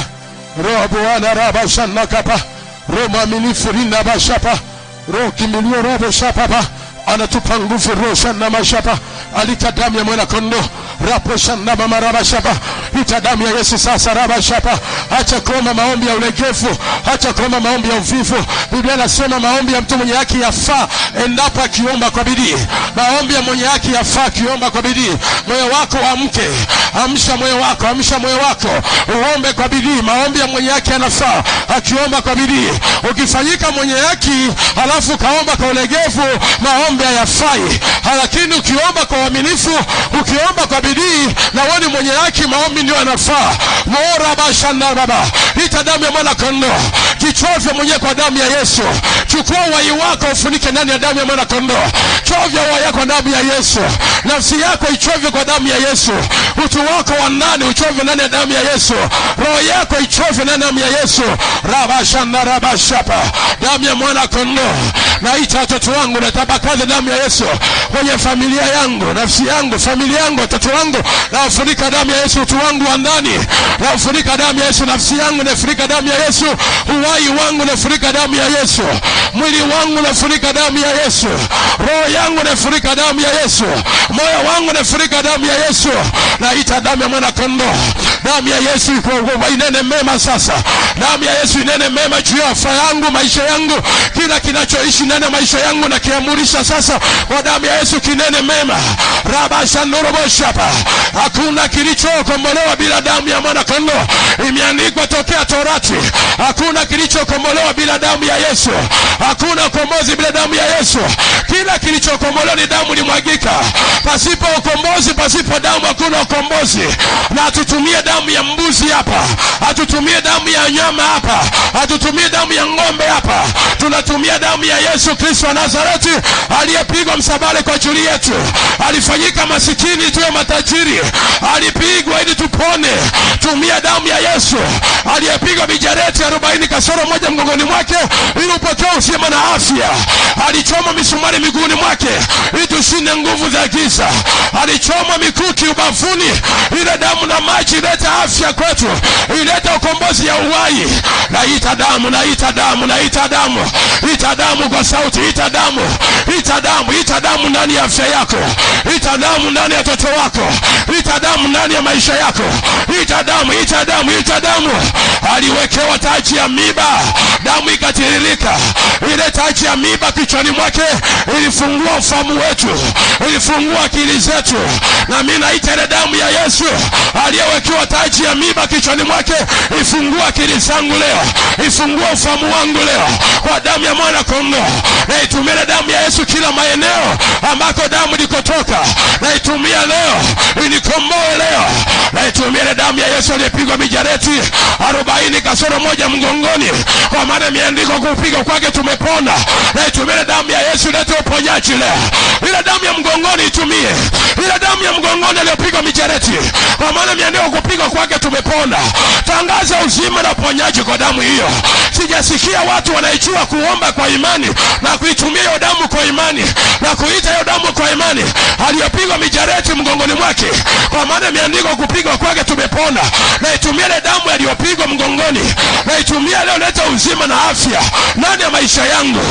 roho bwana rabashana kapa roho mwaminifu rina bashapa roho kimbilio roho shapapa anatupa nguvu roho shana mashapa alita damu ya mwana kondo rapo shana mama rabashapa ita damu ya Yesu sasa rabashapa acha kuomba maombi ya ulegevu acha kuomba maombi ya uvivu Biblia inasema maombi ya mtu mwenye haki yafaa endapo akiomba kwa bidii maombi ya mwenye haki yafaa akiomba kwa bidii moyo wako amke amsha moyo wako amsha moyo wako uombe kwa bidii maombi ya mwenye haki yanafaa akiomba kwa bidii ukifanyika mwenye haki halafu kaomba kwa ulegevu maombi hayafai lakini ukiomba kwa uaminifu ukiomba kwa bidii na wewe ni mwenye haki maombi ndio yanafaa mora bashanda baba ita damu ya mwana kondoo kichovya mwenyewe kwa damu ya Yesu chukua uhai wako ufunike ndani ya damu ya mwana kondoo chovya uhai wako kwa damu ya Yesu nafsi yako ichovye kwa damu ya Yesu utu wako wa ndani uchovye ndani ya damu ya Yesu roho yako ichovye ndani ya damu ya Yesu rabashanda rabashapa damu ya mwana kondoo naita watoto wangu natabakaza damu ya Yesu kwenye familia yangu nafsi yangu familia yangu watoto wangu nafunika damu ya Yesu utu wangu wa ndani nafunika damu ya Yesu nafsi yangu nafunika damu ya Yesu uhai wangu nafunika damu ya Yesu mwili wangu nafunika damu ya Yesu roho yangu nafunika damu ya Yesu moyo wangu nafunika damu ya Yesu naita damu ya mwana kondoo damu ya Yesu iko- inene mema sasa damu ya Yesu inene mema juu ya afya yangu maisha yangu kila kinachoishi ndani ya maisha yangu na kiamurisha sasa kwa damu ya Yesu kinene mema rabashanoroboshapa hakuna kilichokombolewa bila damu ya mwana kondoo imeandikwa tokea torati hakuna kilichokombolewa bila damu ya Yesu hakuna ukombozi bila damu ya Yesu kila kilichokombolewa ni damu limwagika pasipo ukombozi pasipo damu hakuna ukombozi na hatutumie damu ya mbuzi hapa hatutumie damu ya nyama hapa hatutumie damu ya ng'ombe hapa tunatumia damu ya Yesu Kristo wa Nazareti aliyepigwa msabale kwa ajili yetu alifanyika masikini tuwe matajiri alipigwa ili tupone tumia damu ya Yesu aliyepigwa mijareti arobaini kasoro moja mgongoni mwake ili upokee uzima na afya alichoma misumari miguuni mwake ili tushinde nguvu za giza alichoma mikuki ubavuni ile damu na maji ilete afya kwetu ilete ukombozi ya uhai naita damu naita damu naita damu ita damu kwa sauti ita damu ita damu ita damu ndani ya afya yako ita damu ndani ya watoto wako ita damu ndani ya maisha yako ita damu ita damu ita damu aliwekewa taji ya miba damu ikatiririka ile taji ya miba kichwani mwake ilifungua ufahamu wetu ilifungua akili zetu na mimi naita ile damu ya Yesu aliyewekewa taji ya miba kichwani mwake ifungua akili zangu leo ifungua ufahamu wangu leo kwa damu ya mwana kondoo naitumia ile damu ya Yesu kila maeneo ambako damu ilikotoka naitumia leo inikomboe leo naitumia ile damu ya Yesu aliyepigwa mijareti arobaini kasoro moja mgongoni kwa maana imeandikwa kupiga kwake tumepona naitumia ile damu ya Yesu ilete uponyaji leo ile damu ya mgongoni itumie ile damu ya mgongoni aliyopigwa mijareti kwa maana imeandikwa kupigwa kwake tumepona tangaza uzima na uponyaji kwa damu hiyo sijasikia watu wanaijua kuomba kwa imani na kuitumia hiyo damu kwa imani na kuita hiyo damu kwa imani aliyopigwa mijareti mgongoni mwake kwa maana imeandikwa kupigwa kwake tumepona naitumia ile damu aliyopigwa mgongoni naitumia leo leta uzima na afya ndani ya maisha yangu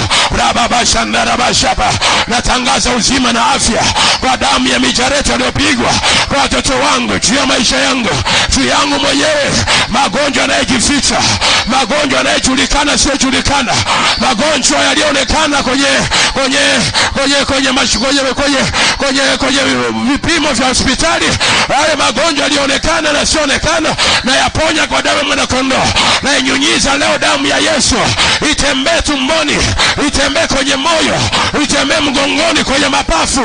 rababashandarabashapa natangaza uzima na afya kwa damu ya mijareti aliyopigwa kwa watoto wangu juu ya maisha yangu juu yangu mwenyewe magonjwa yanayejificha magonjwa yanayejulikana siyojulikana magonjwa yaliyoonekana kwenye kwenye kwenye kwenye mash- kwenye kwenye kwenye kwenye vipimo vya hospitali yale magonjwa yaliyoonekana na sioonekana na yaponya kwa damu ya mwanakondoo na inyunyiza leo damu ya Yesu itembee tumboni itembee kwenye moyo itembee mgongoni kwenye mapafu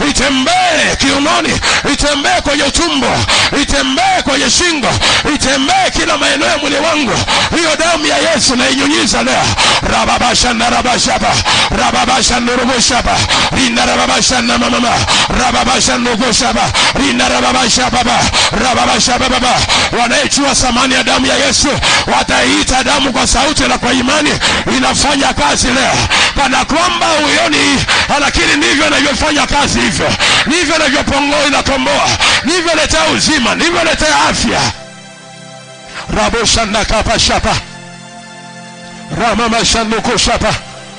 itembee kiunoni itembee kwenye tumbo itembee kwenye shingo itembee kila maeneo ya mwili wangu hiyo damu ya Yesu na inyunyiza leo rababashanda rabashaba rababashanda rubushaba rinda rababashanda mama rababashanda rubushaba rinda rababashaba rababashaba baba wanayechua samani ya damu ya Yesu wataiita damu kwa sauti na kwa imani inafanya kazi leo kana kwamba huioni lakini ndivyo inavyofanya kazi hivyo ndivyo inavyopongoa inakomboa ndivyo letea uzima ndivyo letea afya raboshandakapashapa ramamashandukushapa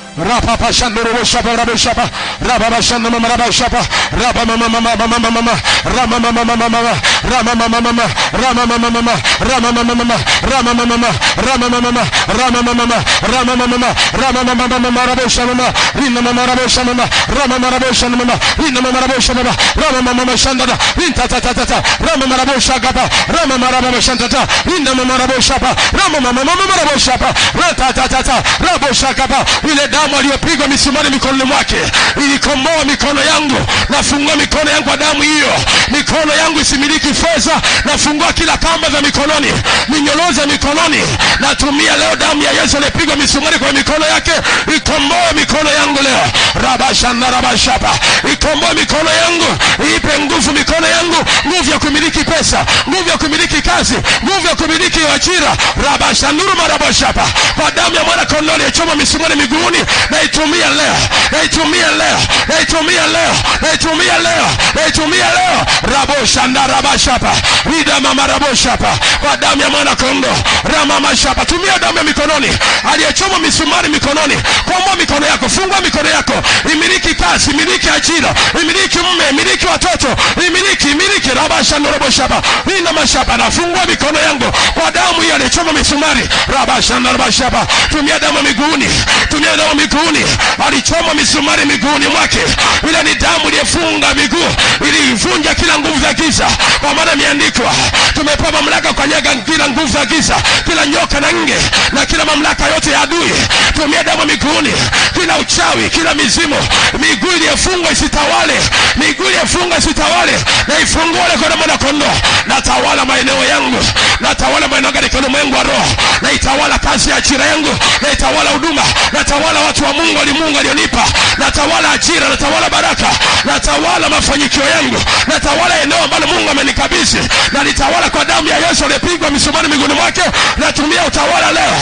rapapashandoroboshapa raboshapa rababashandamamaraboshapa rabamamamamamamama ramamamamamama ramamamamama ramamamamama ramamamamama ramamamama ramamamama ramamamama ramamamama ramamamamama raboshamama rinamamaraboshama ramamaraboshama rinamamaraboshama ramamamama shandada rintatatata ramamaraboshagaba ramamarababashandata rinamamaraboshapa ramamamamamaraboshapa ratatata raboshagaba ile damu aliyopigwa misumari mikononi mwake ilikomboa mikono yangu nafungua mikono yangu kwa damu hiyo mikono yangu isimiliki fedha nafungua kila kamba za mikononi minyoloza mikononi natumia leo damu ya yesu aliyepigwa misumari kwa mikono yake ikomboe mikono yangu leo rabashana rabashapa ikomboe mikono yangu iipe nguvu mikono yangu nguvu ya kumiliki pesa nguvu ya kumiliki kazi nguvu ya kumiliki ajira rabashanuru marabashapa kwa damu ya mwana kondoo aliyechoma misumari miguuni naitumia leo naitumia leo naitumia leo naitumia leo naitumia leo raboshanda rabashapa rida mama raboshapa kwa damu ya mwana kondoo ramamashapa tumia damu ya mikononi aliyechoma misumari mikononi komboa mikono yako fungua mikono yako imiliki kazi imiliki ajira imiliki mme imiliki watoto imiliki imiliki rabashandoroboshapa ina mashapa nafungua mikono yangu kwa damu hiyo aliyechoma misumari rabashandarabashapa tumia damu ya miguuni tumia damu miguuni alichoma misumari miguuni mwake ile ni damu iliyefunga miguu ilivunja kila nguvu za giza kwa maana imeandikwa tumepewa mamlaka kukanyaga kila nguvu za giza kila nyoka na nge na kila mamlaka yote ya adui tumia damu miguuni kila uchawi kila mizimu miguu iliyefungwa isitawale miguu iliyefungwa isitawale na ifunguale kwa damu na kondoo natawala maeneo yangu natawala maeneo katika ulimwengu wa roho naitawala kazi ya ajira yangu naitawala huduma natawala watu wa mungu alimungu alionipa natawala ajira natawala baraka natawala mafanikio yangu natawala eneo ambalo mungu amenikabidhi nalitawala kwa damu ya yesu aliyepigwa misumari miguuni mwake natumia utawala leo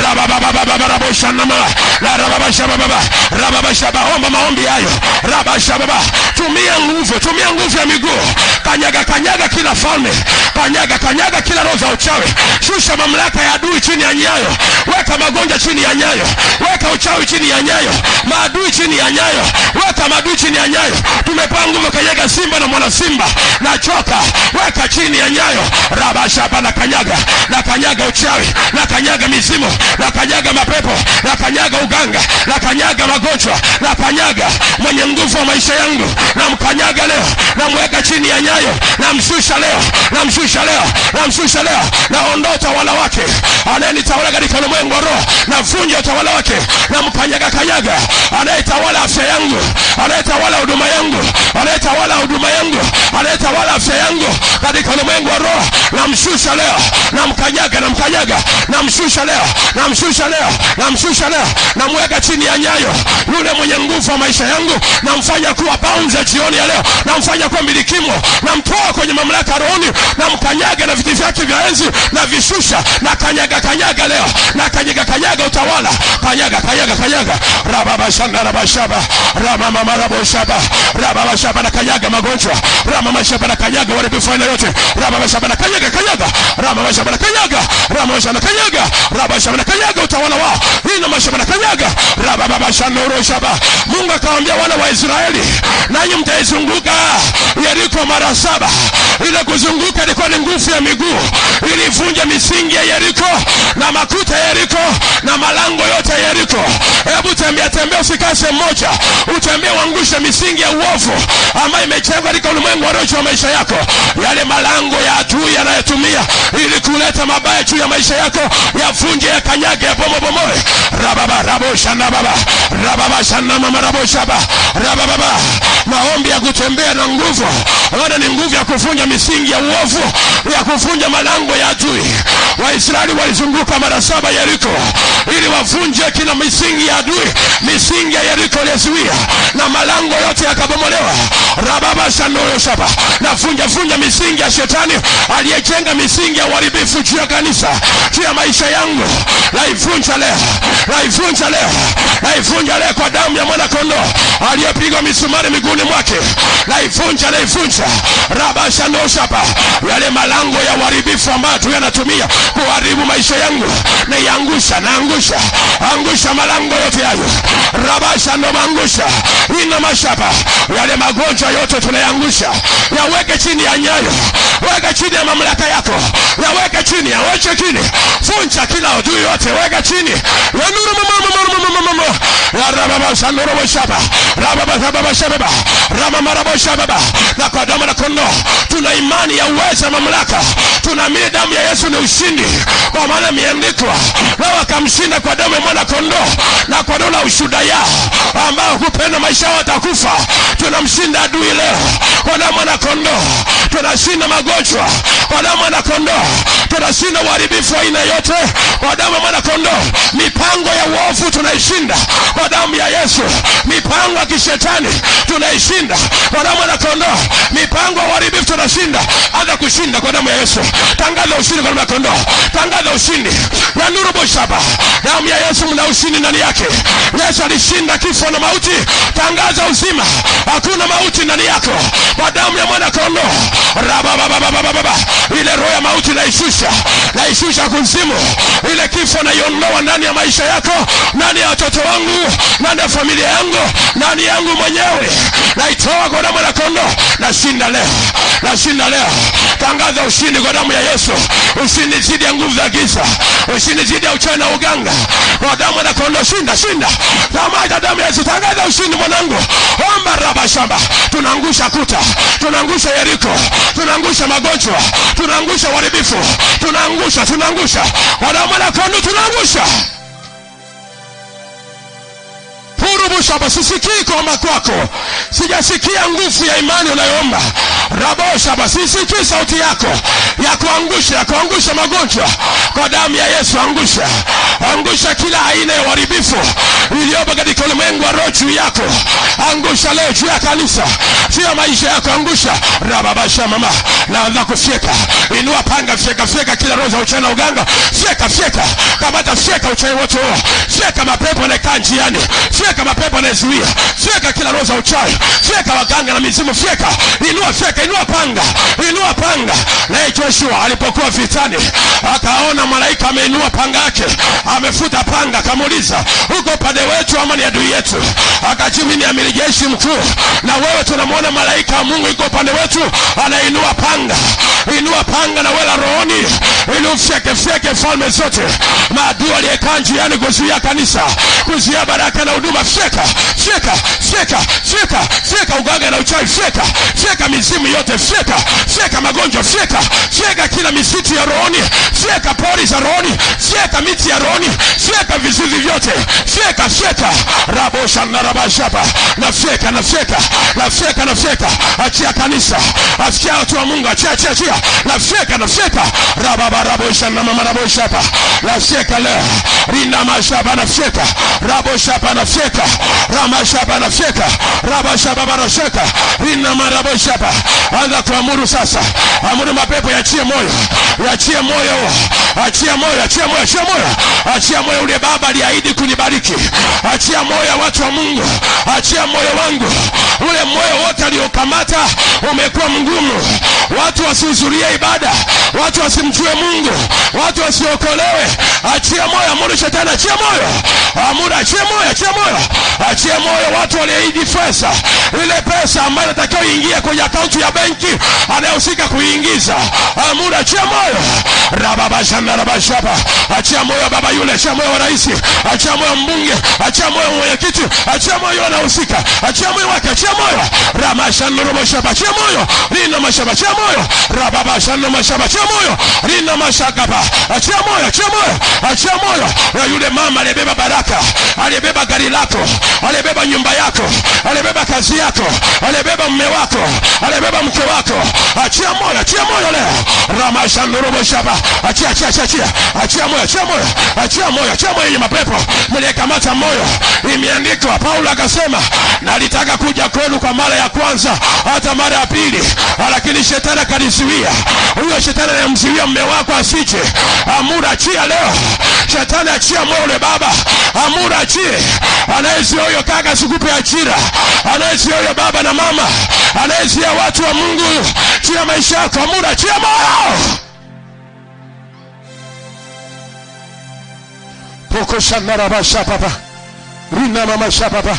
rababababababoshanama la rababashabababa rababashaba omba maombi hayo rabashababa tumia nguvu tumia nguvu ya miguu kanyaga kanyaga kila falme kanyaga kanyaga kila roho za uchawi shusha mamlaka ya adui chini ya nyayo weka magonjwa chini ya nyayo weka uchawi chini ya nyayo maadui chini ya nyayo weka maadui chini ya nyayo tumepewa nguvu kanyaga simba na mwana simba nachoka weka chini ya nyayo rabashaba na kanyaga na kanyaga uchawi na kanyaga mizimu na kanyaga mapepo na kanyaga uganga na kanyaga magonjwa na kanyaga mwenye nguvu wa maisha yangu na mkanyaga leo namweka chini ya nyayo namshusha leo namshusha leo namshusha leo naondoa utawala wake anayenitawala katika ulimwengu wa roho navunja utawala wake namkanyaga kanyaga anayetawala afya yangu anayetawala huduma yangu anayetawala huduma yangu anayetawala afya yangu katika ulimwengu wa roho namshusha leo namkanyaga namkanyaga namshusha leo namshusha leo namshusha leo namweka chini ya nyayo yule mwenye nguvu wa maisha yangu namfanya kuwa bounds ya jioni ya leo namfanya kuwa milikimo namtoa kwenye mamlaka ya rohoni namkanyaga na viti vyake vya enzi na vishusha na kanyaga kanyaga leo na kanyaga kanyaga utawala kanyaga kanyaga kanyaga rababashanda rabashaba ramamamaraboshaba rababashaba na kanyaga magonjwa ramamashaba na kanyaga uharibifu aina yote rababashaba na kanyaga kanyaga ramamashaba na kanyaga ramamashaba na kanyaga rabashaba na kanyaga utawala wao ina mashaba na kanyaga rabababashanoroshaba mungu akawambia wana wa israeli nanyi mtaizunguka yeriko mara saba ile kuzunguka ilikuwa ni nguvu ya miguu ilivunja misingi ya yeriko na makuta ya yeriko na malango yote ya yeriko hebu tembea tembea usikae sehemu moja utembee uangushe misingi ya uovu ambayo imejengwa katika ulimwengu wa roho wa maisha yako yale malango ya adui yanayotumia ili kuleta mabaya juu ya maisha yako yavunje yakanyage yabomobomoe rababa raboshana baba rababa shana mama raboshaba rabababa maombi ya kutembea na nguvu ona ni nguvu ya kuvunja misingi ya uovu ya kuvunja malango ya adui waisraeli walizunguka mara saba yeriko ili wavunje kila misingi ya adui misingi ya yeriko iliyozuia na malango yote yakabomolewa rababashandoyoshaba navunja vunja misingi ya shetani aliyejenga misingi ya uharibifu juu ya kanisa juu ya maisha yangu naivunja leo naivunja leo naivunja leo kwa damu ya mwanakondoo aliyepigwa misumari miguuni mwake naivunja naivunja rabashandoshaba yale malango ya uharibifu ambayo tu yanatumia kuharibu maisha yangu naiangusha naangusha angusha malango yote hayo rabasha ndo maangusha ina mashapa yale magonjwa yote tunayangusha yaweke chini ya nyayo weka chini ya mamlaka yako yaweke chini yaweke chini funja kila adui yote weka chini yanuru mamamamamamamamama rababashanoroboshaba rababashababa ramamaraboshababa na kwa damu na kondoo tuna imani ya uweza na mamlaka tunaamini damu ya yesu ni ushindi kwa maana imeandikwa nao akamshinda kwa damu ya mwana kondoo na kwa neno la ushuhuda yao ambao hupenda maisha yao watakufa tunamshinda adui leo kwa damu ya mwana kondoo tunashinda magonjwa kwa damu ya mwana kondoo tunashinda uharibifu wa aina yote kwa damu ya mwana kondoo mipango ya uovu tunaishinda kwa damu ya yesu mipango ya kishetani tunaishinda kwa damu ya mwana kondoo mipango ya uharibifu tunashinda hata kushinda kwa damu ya yesu tangaza ushindi kwa damu ya kondoo tangaza ushindi ya nuru boshaba damu ya yesu mna ushindi ndani yake yesu alishinda kifo na mauti tangaza uzima hakuna mauti ndani yako kwa damu ya mwana kondoo rababababababa ile roho ya mauti naishusha naishusha kuzimu ile kifo naiondoa ndani ya maisha yako ndani ya watoto wangu ndani ya familia yangu ndani yangu mwenyewe naitoa kwa damu ya kondoo nashinda leo nashinda leo tangaza ushindi kwa damu ya yesu ushindi dhidi ya nguvu za giza ushindi dhidi ya uchawi na uganga kwa damu ya kondoo shinda shinda tamaja damu ya yesu tangaza ushindi mwanangu omba rabashamba tunaangusha kuta tunaangusha yeriko tunaangusha magonjwa tunaangusha uharibifu tunaangusha tunaangusha kwa damu ya kondoo tunaangusha purubushaba sisikii kuomba kwako sijasikia nguvu ya imani unayoomba raboshaba sisikii sauti yako ya kuangusha ya kuangusha magonjwa kwa damu ya yesu angusha angusha kila aina ya uharibifu iliyopo katika ulimwengu wa roho juu yako angusha leo juu ya kanisa juu ya maisha yako angusha rababasha mama naanza kufyeka inua panga fyeka fyeka kila roho za uchawi na uganga fyeka fyeka kamata fyeka uchawi wote huo fyeka mapepo anayekaa njiani fyeka mapepo anayezuia fyeka kila roho za uchawi fyeka waganga na mizimu fyeka inua fyeka inua panga inua panga naye joshua alipokuwa vitani akaona malaika ameinua panga yake amefuta panga akamuuliza huko upande wetu ama ni adui yetu akajibu ni amiri jeshi mkuu na wewe tunamwona malaika wa mungu iko upande wetu anainua panga inua panga na wela rohoni ili ufyekefyeke falme zote maadui aliyekaa njiani kuzuia kanisa kuzuia baraka na huduma fyeka fyeka fyeka fyeka fyeka uganga na uchawi fyeka fyeka mizimu yote fyeka fyeka magonjwa fyeka fyeka kila misitu ya rohoni fyeka pori za rohoni fyeka miti ya rohoni fyeka vizuizi vyote fyeka fyeka rabosha na rabashaba na fyeka na fyeka na fyeka na fyeka achia kanisa achia watu wa mungu achia achia achia na fyeka na fyeka rababa rabosha na mama raboshaba na fyeka leo rinda mashaba na fyeka raboshaba na fyeka ramashaba na fyeka rabashaba barasheka rinda maraboshaba anza kuamuru sasa amuru mapepo yachie moyo yachie moyo achia moyo achia moyo achia moyo achia moyo ule baba aliahidi kunibariki achia moyo ya watu wa mungu achia moyo wangu ule moyo wote aliokamata umekuwa mgumu watu wasihudhurie ibada watu wasimjue mungu watu wasiokolewe achia moyo amuru shetani achia moyo amuru achia moyo achia moyo achia moyo watu walioidi pesa ile pesa ambayo inatakiwa iingie kwenye akaunti ya benki anayehusika kuiingiza amuru achia moyo rababashandarabashaba achia moyo baba yule achia moyo wa rais achia moyo mbunge achia moyo mwenyekiti achia moyo anahusika achia moyo wake achia moyo ramashanoroboshaba achia moyo lina mashaba achia moyo rababa shano mashaba achia moyo rina mashakapa achia moyo achia moyo achia moyo ya yule mama aliyebeba baraka aliyebeba gari lako aliyebeba nyumba yako aliyebeba kazi yako aliyebeba mume wako aliyebeba mke wako achia moyo achia moyo leo ramashanuruboshaba achia achia achia achia achia moyo achia moyo achia moyo achia moyo yenye mapepo mliyekamata moyo imeandikwa paulo akasema nalitaka kuja kwenu kwa mara ya kwanza hata mara ya pili lakini shetani akanizuia huyo shetani anayemzuia mme wako asije amura achia leo shetani achia moyo ule baba amura achie anayezuia huyo kaka sikupe ajira anayezuia huyo baba na mama anayezuia watu wa mungu chia maisha yako amura achia moyo pokoshanarabashapapa rinamamashapapa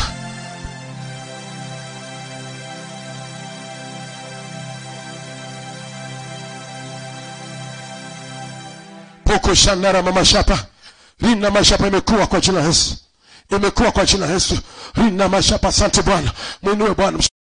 poko shanara mama shapa rina mashapa imekuwa kwa jina la Yesu imekuwa kwa jina la Yesu rina mashapa asante Bwana mwinue Bwana